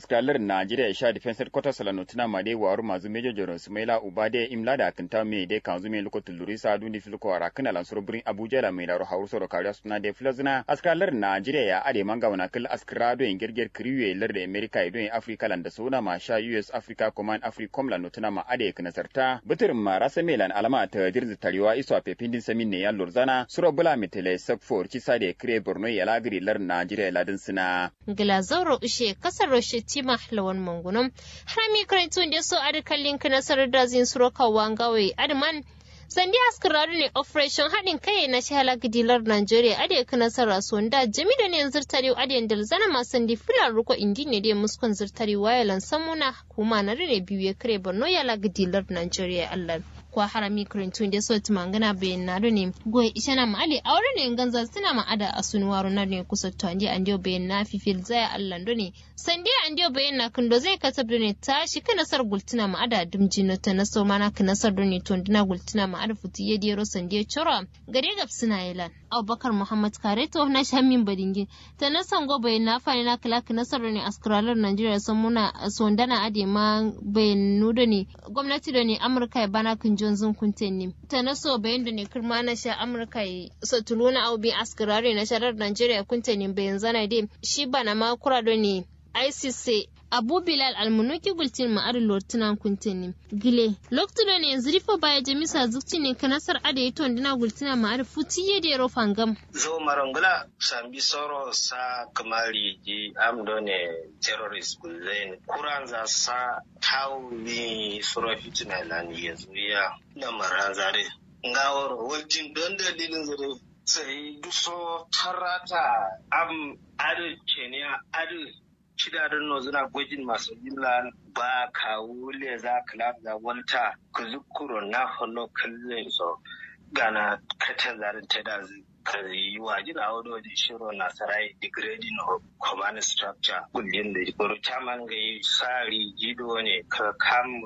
askalar Najeriya sha defense headquarters la notina ma de waru mazu major general Sumaila Ubade imla da kinta me de kanzu me loko tulurisa dundi filko ara kana lan soro brin Abuja la me da hauru soro kariya suna de filazina askalar Najeriya ya ade manga wana kil askara do en gerger kriwe lar da America do en Africa lan da sona ma sha US Africa Command Africom la notina ma ade kana sarta bitir ma rasa melan alama ta dirzi tariwa iso a pepindin samin ne ya lorzana suro bula mitele sakfor ci sade kire Borno ya lagri lar Najeriya ladin sina Glazauro ushe kasar Roshe Tima lawan mangunum harami karantun da so adi kallin ka nasarar da zin suro kawan gawe adman sandi askararu ne operation haɗin kai na shahala gidilar Najeriya ade ka nasara so da jami da ne zirtari ade da zana ma sandi filar ruko indi ne da muskon zirtari wayalan samuna kuma na ne biyu ya kare Borno ya la gidilar Najeriya Allah kwa harami kurintun da soti mangana bayan na ne goyi isha na ma'ali aure ne ganza suna ma'ada a sunuwaru na ne kusa to andi andiyo bayan na fifil zaya allan do ne sandi andiyo bayan na kundo zai kasab do ne tashi ka nasar gultuna ma'ada dumji na ta naso mana ka nasar do ne tondina gultuna ma'ada futi ya dero sandi chora gare gab suna yilan abubakar muhammad kareto na shamin badingi ta nasan go bayan na fani na kala ka nasar do ne askaralar najeriya sun muna sondana ade ma bayan nudo ne gwamnati da ne amurka ya bana kun Johnson Kuntenni. Ta na so bayan da ne kirma na sha Amurka yi satuluna au bi askirare na sharar Najeriya Kuntenni bayan zana dai shi bana ma kura da ne ICC Abu Bilal almunuki gultin ma'ar lortunan kuntenni. Gile, loktudo ne yanzu rifa baya jamisa zukci ne ka nasar ada yi tondina gultina ma'ar futi ya da yaro fangam. Zo marangula sambi soro sa kamari ji amdo ne terrorist gulzain. Kuran za sa tau ni sura fitina lani yanzu ya da marazare. Ngawar wajen don dalilin zare sai duso tarata am adu kenya adu shidarin no zina gwajin masu illa ba ka wule za ka lafiya wanta ku zukuro na holo kallon so gana kata zarin ta da ka yi wa jina wani wajen shiro na sarai degrading of command structure kullum da baro chairman ga yi sari jido ne ka kam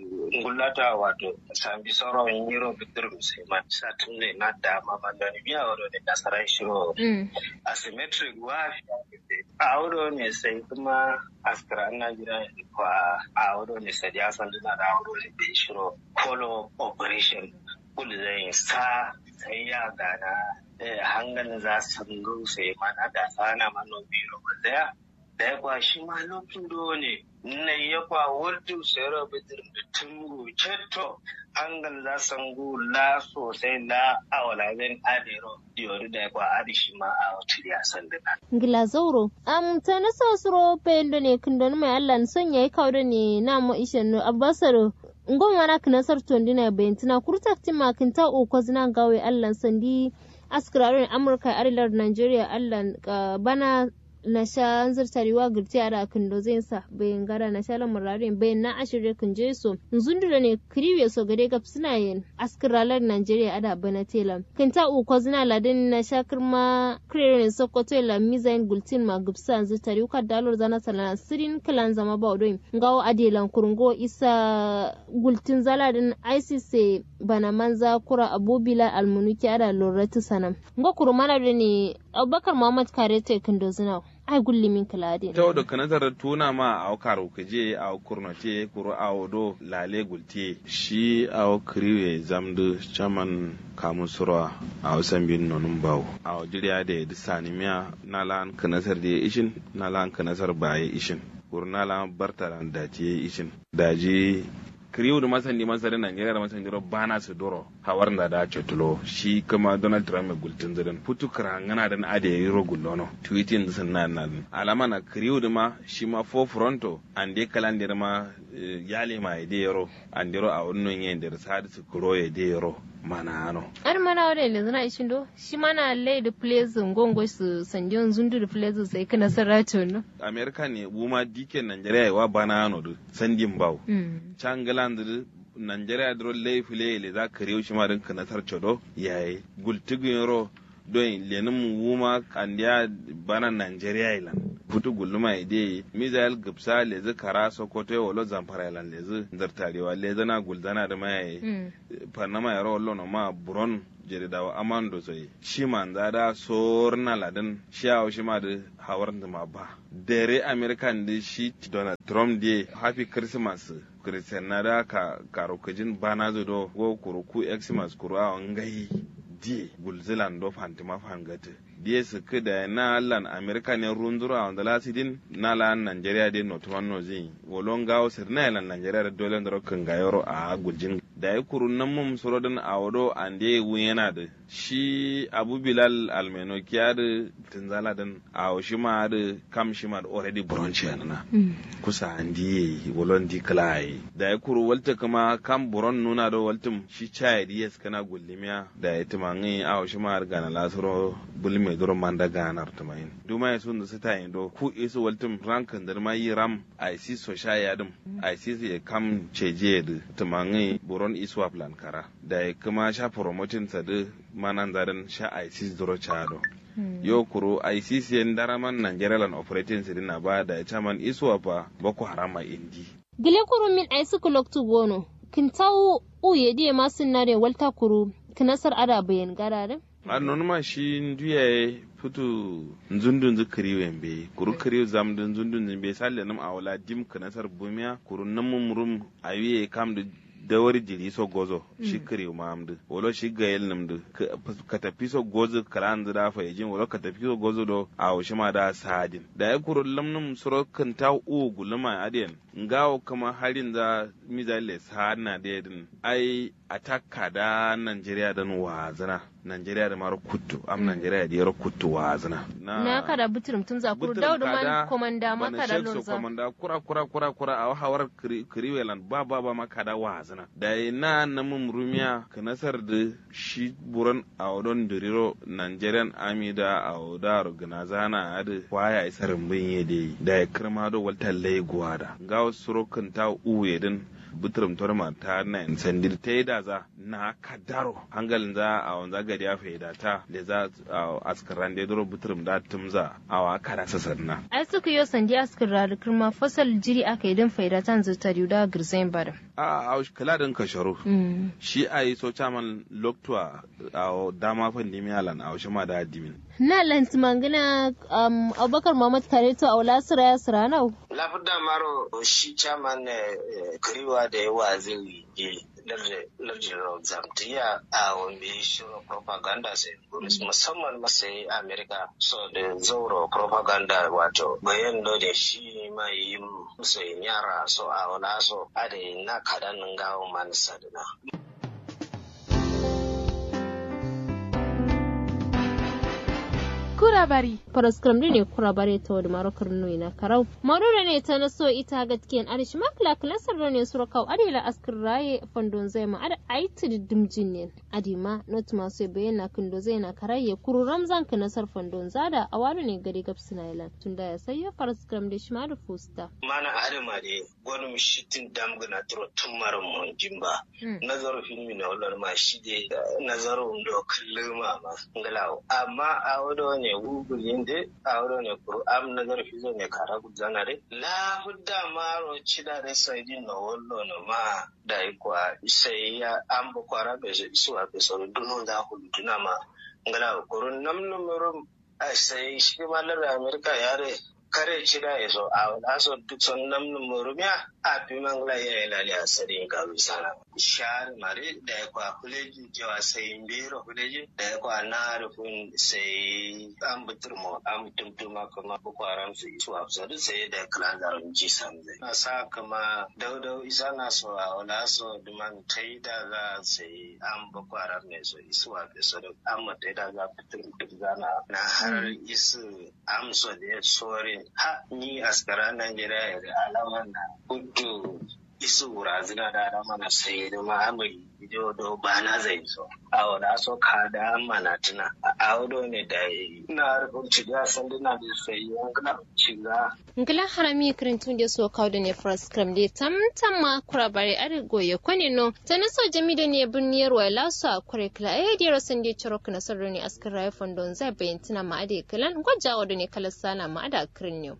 ngulata wato sambi sauran yiro bitir musamman satun ne na dama mandani biya wado ne da sarai shiro asymmetric wa a wado ne sai kuma askara na gida kwa a wado ne sai ya san dina da wado ne da shiro follow operation kullum zai sa sai ya gana hangan za su sai mana da sana mano biro daya da ya kwashi ma lokacin ne na ya kwa wurtu sayar bitir da tungu cetto hangan za su ngu la sosai la awala zan adero diyori da ya kwa adishi ma a wata ya san da Ngila zauro, am ta na sa suro pendo ne kundon mai Allah son yayi kawo ne na mo ishen no abbasaro ngon wana kinasar tondina bayantina kurtak tima kinta o kozina gawe Allah sandi askirarin amurka arilar nigeria allah bana na sha zirtarewa girti a rakin da zai sa bayan gara na sha lamurarin bayan na ashirin kan je so zundura ne kiriwe so gare gab suna yin askiralar nigeria ada bana tela kan ta uku zina ladin na sha kirma kirerin sokoto la mizain gultin ma gubsa zirtare ka dalor zana salana sirin kalan zama ba odoi ngawo adelan kurungo isa gultin zaladin icc bana manza kura abubila almunuki ada loratu sanam ngo kurumana ne abubakar muhammad kare te kindo zina ai gulli min kalade to da kanatar tuna ma a karo kaje a kurnote kuro a odo lale gulti shi a kriwe zamdu chaman kamun surwa a wasan bin nonun bawo a jiriya da ya sani miya na lan kanatar da ya ishin na lan kanatar ba ya ishin kuro na lan bartaran da ya ishin daji kiriyu da masan neman sarin Najeriya da masan jiro bana su doro hawar da da cetulo shi kuma Donald Trump mai gultin zirin putu karangana da na ade yiro gullono tweeting sun na nan alama na kiriyu da ma shi ma fo fronto an de kalandir ma yale ma ide yoro an diro a wannan yin da sadi su kuro ya de yoro mana ano ar mana wada le zana ishin do shi mana lay the place ngongo su sanjon zundu the place sai kana sarato no America ne buma dike Najeriya wa bana ano do sandin bawo changaland Najeriya dro lay file le za ka rewu shi ma din kana sarchodo yayi gultigin ro don lenin wuma kandiya bana Najeriya ilan putu guluma ide mizael gipsa lezi kara sokoto wolo zamfara lan lezi zartarewa lezi na gulzana da mai panama yaro wallo no ma buron jere dawa amando sai shi man zada sorna ladan shi awo shi ma da hawar da ma ba dere american da shi donald trump de happy christmas christian na da ka karokajin bana zo go kuruku xmas kuru a ngai die gulzilan do fantima fangate die su da na lan america ne runzura wanda lasidin na lan nigeria de no tuwan no zin wolon gawo sir na lan nigeria da dole ndaro kan gayoro a guljin da ya kuru nan mum surodin a wado ande wu yana da shi abu bilal almeno kiya da tunzala din a shi ma da kam shi ma da already bronchi na kusa andi wolon di klai da ya kuru walta kuma kam buron nuna da waltum shi chai yes kana gullimiya da ya timangi a shi ma ga na lasuro bulme duro manda ganar tumayin duma ya sun da su tayin do ku isu waltum rankan da ma yi ram ai si so sha ya dum ai si ya kam ceje da tumangi buron iswa plan kara da ya kuma sha promoting sa da manan zadan sha ai si duro chado yo kuro ICC yan daraman Nigeria land operating sidina ba da chairman iswa fa boko harama indi gile kuru min ai su kuloktu gono kin tawo uye die masun nare walta kuru kinasar ada bayan garare annon ma shi nduya futu nzundun zu kiriwe mbe kuru kiriwe zam dun nzundun zimbe salle nam awala dim kinasar bumiya kuru namum rum awiye kam da dawar jiri so gozo shi kiriwe ma amdu wolo shi gayel namdu ka tafi so gozo kala an zira fa yajin wolo ka tafi so gozo do awo shi ma da sadin da ya kuru lamnum suro kan ta u guluma adiyan ngawo kama harin za mizale sadna da yadin ai atakka da Najeriya dan wazana Najeriya da mara kuttu am Najeriya da yaro kuttu wazana na kada buturum tun za kuru daudu man komanda ma kada lonza komanda kura kura kura kura a hawar kiriwelan ba ba ba ma kada wazana da na namun rumiya ka nasar da shi buran a wadon diriro Nigerian army da a wadar ganazana a da kwaya isarin bin yede da ya kirma da walta laiguwa da gawo surokin ta uwe din buturum torma ta na sandir ta yi da za na kadaro hangalin za a wanza gari ya faida ta da za a askaran da duro buturum da tumza a wa kada sasar na. ai suka yi sandi askara da kirma fasal jiri aka yi don faida ta zuta da girzain bada. a a kala din kasharo shi a yi so chaman loktua a dama fan dimi alan a shi ma da dimin. na lanti mangana abubakar muhammad kare to a wala sira ya sira nau. lafi da maro shi chaman kariwa da yawa zai yi lardin zamtiya a wambe shirin propaganda sai musamman masai amerika so da zauro propaganda wato bayan da shi mai yi musu yara so a wala so a da na kadan gawo manisa da na kurabari paraskram ne kurabare ta wadda marokar nui na karau marura ne ta na so ita gatkiyan arish makla klasar ne sura kau adila askar raye fandon zai ma ada aiti dimjin ne adima not masu bayyana kindo zai na karaye kuru ramzan ka nasar fandon zada a wani ne gari gab sinailan tun da ya sayo paraskram da shima da fusta. mana adama ne gwani mishitin damgana turo tun mara mun jimba nazarin filmi na wadda ma shi de nazarin da kallon ma ngalawo amma a wadda ne gugulin de awro ne kuru am nazar fizo ne kara guzana de la hudda maro chida de saidi no wollo no ma da ikwa sai ya am bo kwara be su a be so duno da hulutuna ma ngala kuru nam numero sai shi malar amerika yare kare cida ya so a wani so duk son nam numero miya a fi mangla ya ilali a sadin ka bisana share mare da ya kwa huleji jawa sai mbiro huleji da ya kwa na rufin sai an butur mu an tumtuma kuma boko haram su yi suwa su duk sai da kala da ji samze na sa kuma daudau isa na so a wala so duman tai da za sai an boko haram ne so isuwa da so da an mutai da za fitur mutum zana na har isu amso da ya sorin ha ni askara Najeriya da alaman na kudu isu razina da alama na sai da ma'amari ido do ba na zai so a wada so ka da mana tuna a a wado ne da na rubuci da san dina da sai yankana shiga ngila harami kirintun da so kawo da ne first cram de tam tam ma kura bare are goye kwani no tana so jami da ne birniyar wa lasu a kure kila eh dira san de choro kana sarro ne askar rayu fondon zai bayyana ma ade kilan gwajawa da ne kala sana ma ada kirin ne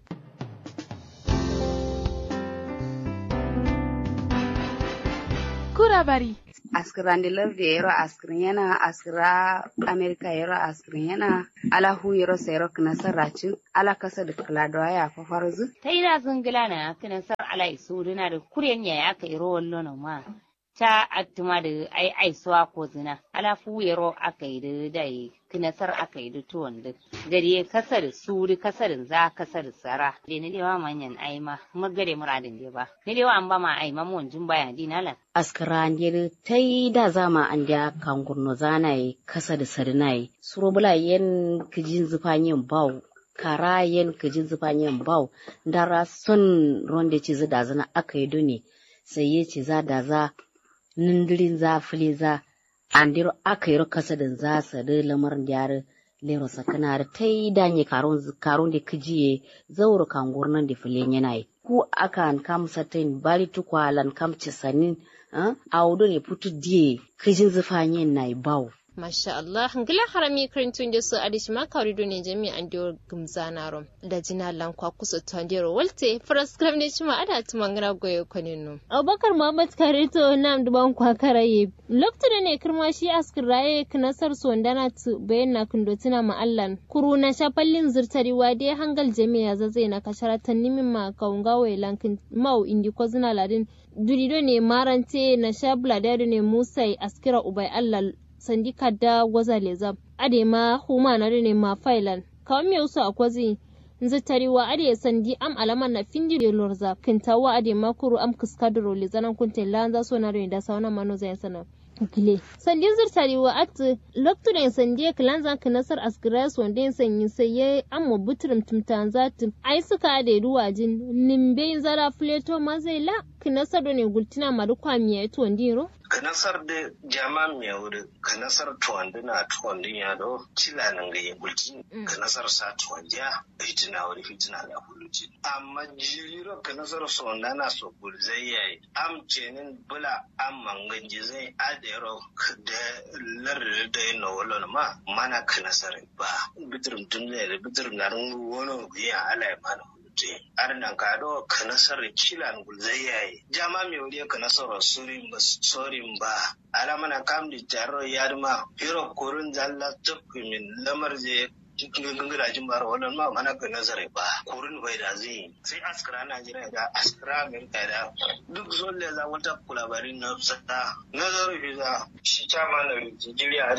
kura bari askirandi lerdi yero askirin yana askira amerika yero askirin yana ala hu yero sero kina sarracin ala kasa da kala ya fa farzu ta ina zingila na kina sar ala isu dina da kuryen ya aka iro wallo na ma ta attuma da ai ai suwa ko zina ala fu yero aka yi da dai kina sar aka yi da tuwon da gari kasar suri kasarin za kasar sara de ne lewa manyan ai ma magare muradin de ba ne lewa an ba ma ai ma mun jin baya dinala askira ndir tai da zama an da kangurno zanai kasa da sarnai surobula yen kijin zufanyin bau kara yen kijin zufanyin bau dara son ronde ci da zana aka yi dune sai ya ci za da za nindirin za fili za andiro aka yi kasa da za su da lamarin yare lero sakana da ta yi danye karun da kijiye zauro kangurnan da filin yana yi ku akan kam satin bari tukwalan kam cisanin a wudu ne putu diye kijin zufanyen na yi bawo Masha Allah, ngila harami kirintun da su adishi ma kawri ne jami an diyo gumzana rom da jina lankwa kusa tandero walte faras kram ne shima ada tumangara goyo koninu. Abubakar Muhammad Karito nam duban kwa karaye. Lokta da ne kirma shi askir raye knasar sondana tu bayan na kundo tuna ma'allan. Kuru na shafallin zirtari wade hangal jami'a zazai na kasharatan nimin ma kaunga wai lankin mau indi ko zina ladin. Durido ne marante na shabla da ne musai askira ubai Allah sandi kadda waza leza ade ma huma na ne ma failan kawo mi usu akwazi nzi tariwa ade sandi am alama na findi de lorza kintawa ade ma kuru am kiskadro le zanan kunte lanza so na da sauna mano zai sana gile sandi zir tariwa at loktu da sandi kilanza kinasar asgras wanda yin sanyi sai ya amma butrum tumtanza tum ai suka ade ruwajin nimbe zara fleto mazela kinasar ne gultina maru kwamiya to ndiro kanasar da jama mai wuri kanasar tuwandi na tuwandi ya do cila nan ga yabulci kanasar sa tuwandi ya fitina wani fitina da huluci amma jiriro kanasar sonda na so gulzai yayi am jenin bula am manganji zai adero da larar da yin wala ma mana kanasar ba bitirin tun da bitirin na wani biya ala ya mana te arnan kado kanasar kilan gulzayaye jama mi wuri kanasar surin ba sorin ba ala mana kam di taro yarma hiro kurun zalla tukku min lamar je cikin gangara jin bara wannan ma mana ga nazari ba kurun bai da zai sai askara Najeriya da askara Amerika da duk zolle za wata kulabarin na sada nazari visa shi chama na Nigeria da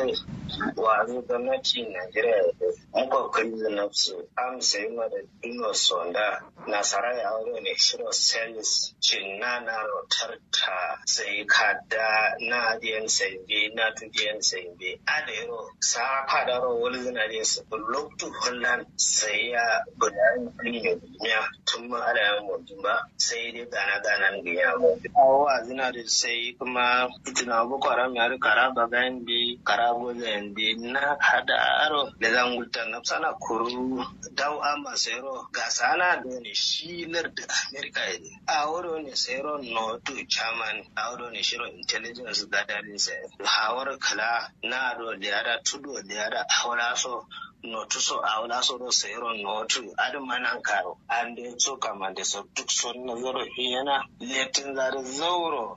wa zai gwamnati Najeriya da muka kai da nafsu am sai ma da ino sonda nasara ya wuri ne shiro sales cinna na rotarta sai kada na diyan sai bi na tudiyan sai bi adero sa kadaro wani zinare su loktu holland sai ya gudanar da duniya tun ma ana yan mutum ba sai dai gana gana ga ya mutum. Awa zina da sai kuma fitina boko haram ya rika raba gayan bi karabo zayen bi na hada aro da zan gulta na sana kuru dau amma sayro ga sana da ne shi lar da america ne a wuro ne sayro no to chairman a wuro ne shiro intelligence gathering sai hawar kala na do da yara tudo da yara hawara so notu so a wala so do sayro notu adu manan karo ande so kamande so duk so na zoro yana letin zare zauro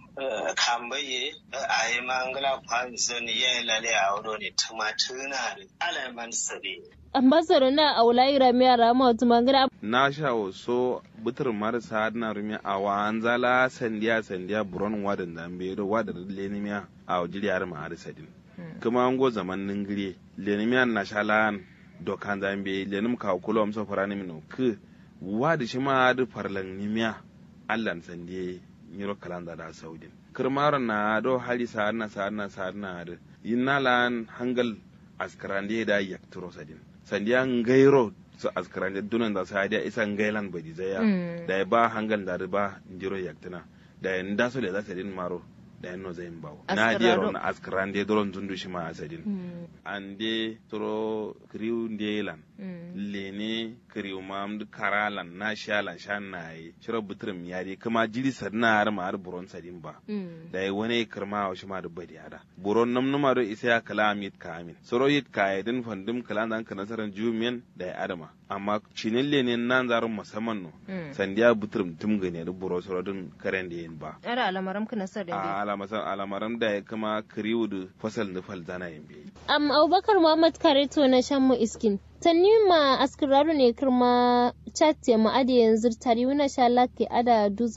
kambaye a yi mangala kwanzon ya lale a wuro ne tumatuna da alaman sabi ambassador na aulai rami a rama wata magana na sha so butur marasa na rumi a wa an zala sandiya sandiya buron wadan zambe do wadan lenimiya a wajiriyar ma'ar sadin kuma an go zaman ningire lenimiya na shalan dokan zambe lenim ka kulo amsa farani mino ku wadi shi ma da farlan nimiya allan sandiye nyiro kalanda da saudin kirmaron na do hali sa'ar na sa'ar na sa'ar na da yin nalan hangal askarande da yakturo sadin sandiya ngairo su askarande dunan da sadiya isa ngailan badi zaya da ya ba hangal da ba njiro yaktina da ya nda so da za sadin maro da yanno zai bawo Askarado. na diyaro na askaran de doron zundu shi ma asadin Mm. an de toro kriu ndelan Mm. lene kriu mam karalan na shalan shan na yi shiro butrum yari kuma jiri sadna har ma har buron sadin ba Mm. da yi wani kirma wa shi ma da bari ada buron nam numa do isa ya kala amit ka amin soro yit ka ya din fandim kala nan ka nasaran jumiyan da ya adama amma cinin lene nan zarun musamman no Mm. sandiya butrum tum gane da buro soro din karen da yin ba Ara alamaram kana sar da a alamasan alamaran da ya kama kriu da fasal da fal zana yin bi Am Abubakar Muhammad Kareto na shan mu iskin. Tanni ma askiraru ne kirma chat ya ma ade yanzu tari wuna sha lake ada duza